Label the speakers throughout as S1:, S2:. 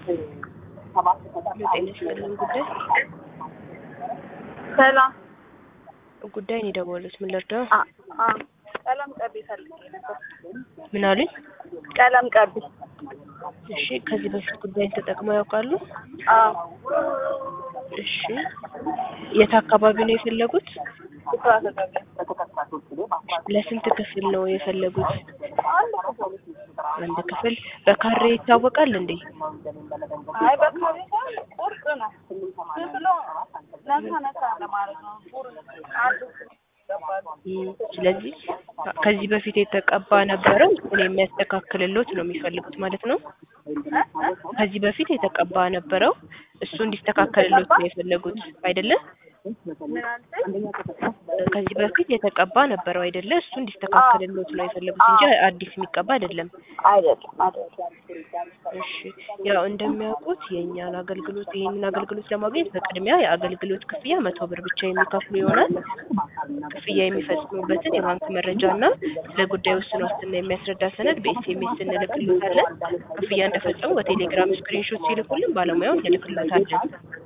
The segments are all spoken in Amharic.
S1: የጤና ይስጥልን ጉዳይ
S2: ሰላም
S1: ጉዳይ ነው የደወሉት። ምን ልርዳው?
S2: አ አ ቀለም ቀቢ ፈልጌ ነበር።
S1: ምን አሉኝ?
S2: ቀለም ቀቢ።
S1: እሺ፣ ከዚህ በፊት ጉዳይን ተጠቅመው ያውቃሉ?
S2: አዎ
S1: እሺ፣ የት አካባቢ ነው የፈለጉት?
S2: ስራ ተቀቢ።
S1: ለስንት ክፍል ነው የፈለጉት?
S2: አንድ ክፍል።
S1: አንድ ክፍል። በካሬ ይታወቃል እንዴ?
S2: አይ በቃ ቤተሰብ ቁርጥ ነው። ዝም ብሎ ነካ ነካ ለማለት ነው። ቁርጥ አንድ ይገባል።
S1: እም፣ ስለዚህ ከዚህ በፊት የተቀባ ነበረው እሱን የሚያስተካክልሎት ነው የሚፈልጉት ማለት ነው። ከዚህ በፊት የተቀባ ነበረው እሱ እንዲስተካከልሎት ነው የፈለጉት አይደለም?
S2: ምን አልሽኝ?
S1: ከዚህ በፊት የተቀባ ነበረው አይደለ? እሱ እንዲስተካከልሎት ነው የፈለጉት እንጂ አዲስ የሚቀባ አይደለም።
S2: አይደለም አይደለም።
S1: እሺ ያው እንደሚያውቁት የእኛን አገልግሎት ይህንን አገልግሎት ለማግኘት በቅድሚያ የአገልግሎት ክፍያ መቶ ብር ብቻ የሚከፍሉ ይሆናል። ክፍያ የሚፈጽሙበትን የባንክ መረጃ እና ስለ ጉዳዩ ውስን ዋስትና የሚያስረዳ ሰነድ በኤስኤምኤስ እንልክሎታለን። ክፍያ እንደፈጸሙ በቴሌግራም ስክሪንሾት ሲልኩልን ባለሙያውን እንልክሎታለን።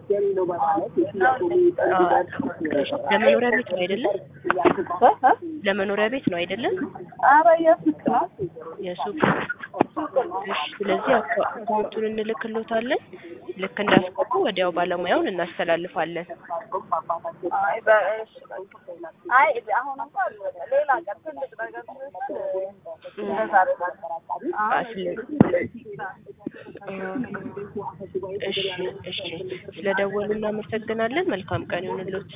S1: አዎ፣ ለመኖሪያ ቤት ነው አይደለም? ለመኖሪያ ቤት ነው አይደለም?
S2: ኧረ የሱቅ ነው።
S1: የሱቅ እሺ። ስለዚህ አካ- አካውንቱን እንልክሎታለን። ልክ እንዳስገቡ ወዲያው ባለሙያውን እናስተላልፋለን።
S2: አይ በእሺ አይ አሁን እንኳን ሌላ ቀን ትልቅ ነገር ሲሆን እንደዛ አደርጋለሁ።
S1: አ፣
S2: አሁን
S1: ስለ- አ፣ እሺ እሺ። ስለደወሉ እናመሰግናለን። መልካም ቀን ይሁንልዎት።